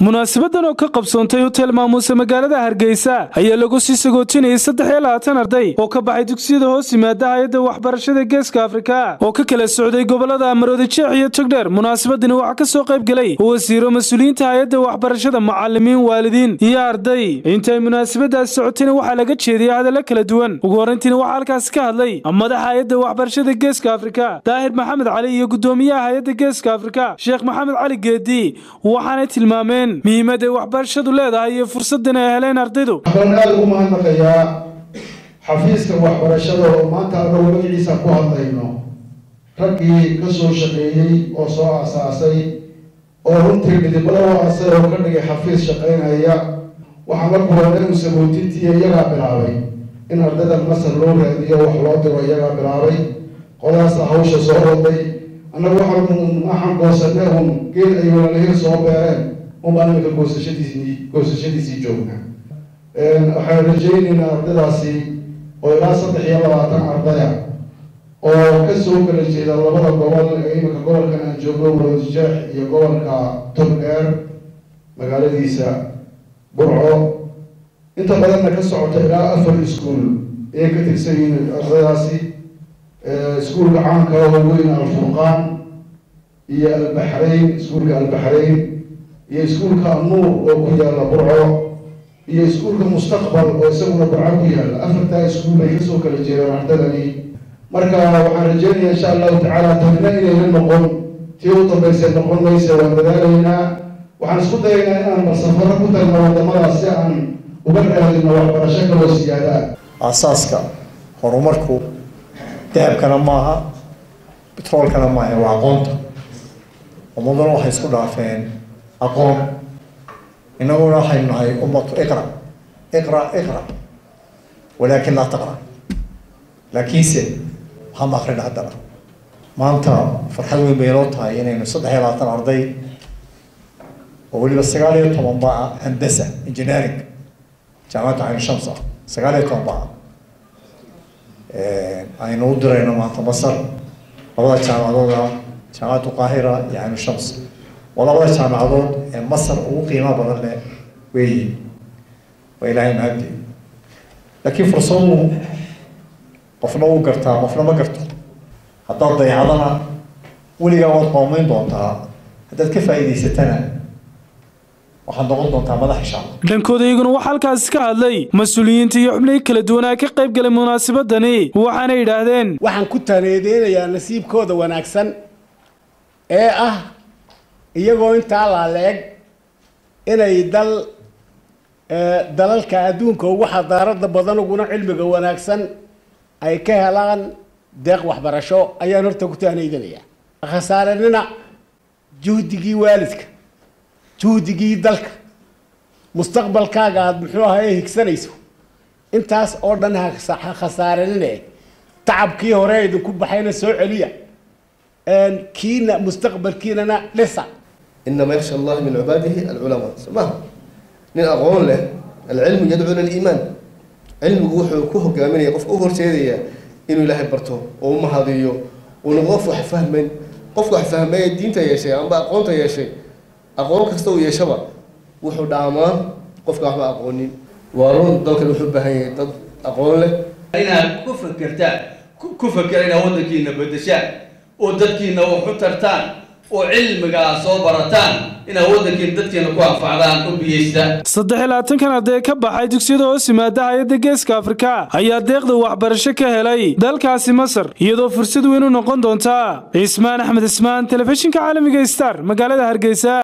munaasabadan oo ka qabsoontay hotel maamuuse magaalada hargeysa ayaa lagu sii sagootinayay saddex iyo labaatan arday oo ka baxay dugsiyada hoos yimaada hay-adda waxbarashada geeska afrika oo ka kala socday gobolada amaroodi jeex iyo togdheer munaasabadani waxaa ka soo qayb gelay wasiiro mas-uuliyiinta hay-adda waxbarashada macalimiin waalidiin iyo arday intay munaasabadaas socotayna waxaa laga jeediyey hadalla kala duwan ugu horrayntiina waxaa halkaasi ka hadlay madaxa hay-adda waxbarashada geeska afrika daahir maxamed cali iyo gudoomiyaha hay-adda geeska afrika sheekh maxamed cali geedi waxaanay tilmaameen muhiimadday waxbarashadu leedahay iyo fursaddan ay heleen ardaydu waxaan aada ugu mahadnaqayaa xafiiska waxbarashada oo maanta annagu magaciisa ku hadlayno raggii ka soo shaqeeyey oo soo aasaasay oo runtii midibada u aasay oo ka dhigay xafiis shaqaynaya waxaan la kulanay u sabootintiiyo iyagaa bilaabay in ardayda masar loo raadiyo wax loo diro iyagaa bilaabay qodaasa hawsha soo waday annagu waxaan waxaan goosanay un geed ay walaalihii soo beereen unbaan imika goosashadiisii goosashadiisii joogna waxaan rajaynaynaa ardaydaasi oo ilaa saddex iyo labaatan ardaya oo ka soo kala jeeda labada gobol ee imika gobolkan aan joogno waroodijeex iyo gobolka togdheer magaaladiisa burco inta badanna ka socota ilaa afar iskuol ayay ka tirsan yihiin ardaydaasi iskuolka caanka oo weyn alfurqaan iyo albaxrayn iskuolka albaxrayn iyo iskuolka anuur oo ku yaalla burco iyo iskuolka mustaqbal oo isaguna burco ku yaalla afartaa iskuol bay kasoo kala jeedaan ardaydani marka waxaan rajeynaya insha allahu tacaala tanina inayna noqon tii u dambaysa noqon maysa waan dadaalaynaa waxaan isku dayaynaa inaan marsafaro ku tagno wadamadaas si aan uga raadino waxbarasho kaloo siyaada aasaaska horumarku dahabkana maaha betroolkana maaha waa aqoonta ummaduna waxay isku dhaafeen aqoon inaguna waxaynu nahay ummatu iqra iqra iqra walaakin laa taqra laakiinse waxama akrina haddana maanta farxad weyn bay inoo tahay inaynu saddex iyo labaatan arday oo weliba sagaal iyo toban baa handasa engineering jaamacadda cayn shams ah sagaal iyo toban baa aynu u dirayno maanta masar labada jaamacadood ah jaamacaddu qaahira iyo cayn shams waa labada jaamacadood ee masar ugu qiimaha badan leh weeyi waa ilaahay mahaddi laakiin fursadu qofna wuu gartaa qofna ma garto haddaad dayacdana weligaa waad qoomeyn doontaa haddaad ka faa'iidaysatana waxaad noqon doontaa madax insha allah dhankooda iyaguna waxaa halkaasi ka hadlay mas-uuliyiinta iyo xubnihii kala duwanaa ka qayb galay munaasabadani waxaana yidhaahdeen waxaan ku taneedeynayaa nasiibkooda wanaagsan ee ah iyagoo intaa laaleeg inay dal dalalka adduunka ugu xadaarada badan uguna cilmiga wanaagsan ay ka helaan deeq waxbarasho ayaan horta ku taaneydanaya khasaarenina juhdigii waalidka juhdigii dalka mustaqbalkaaga aada muxuu ahaye higsanayso intaas oo dhan ha khasaarenine tacabkii hore idinku baxayna soo celiya kiina mustaqbalkiinana dhisa إنما يخشى الله من عباده العلماء سماه nin aqoon leh alcilmu yadcuu ila liimaan cilmigu wuxuu ku hogaaminaya qofka u horseedaya inuu ilaahay barto oo u mahadiyo uuna qof wax fahmayn qofka wax fahmaya diinta yeeshay amba aqoonta yeeshay aqoon kasta uu yeeshaba wuxuu dhaamaa qofka waxba aqoonin waa run dalkan wuxuu u baahan yahay dad aqoon leh inaad ku fakertaan ku fakera inaad waddankiina bedeshaan oo dadkiina wax u tartaan oo cilmigaa soo barataan inaad waddankiina dadkiina ku anfacdaan u biyeystaan saddex iyo labaatankan arday ka baxay dugsiyada hoos yimaada hay-adda geeska afrika ayaa deeqda waxbarasho ka helay dalkaasi masar iyadoo fursad weyn u noqon doonta cismaan axmed ismaan telefishinka caalamiga star magaalada hargeysa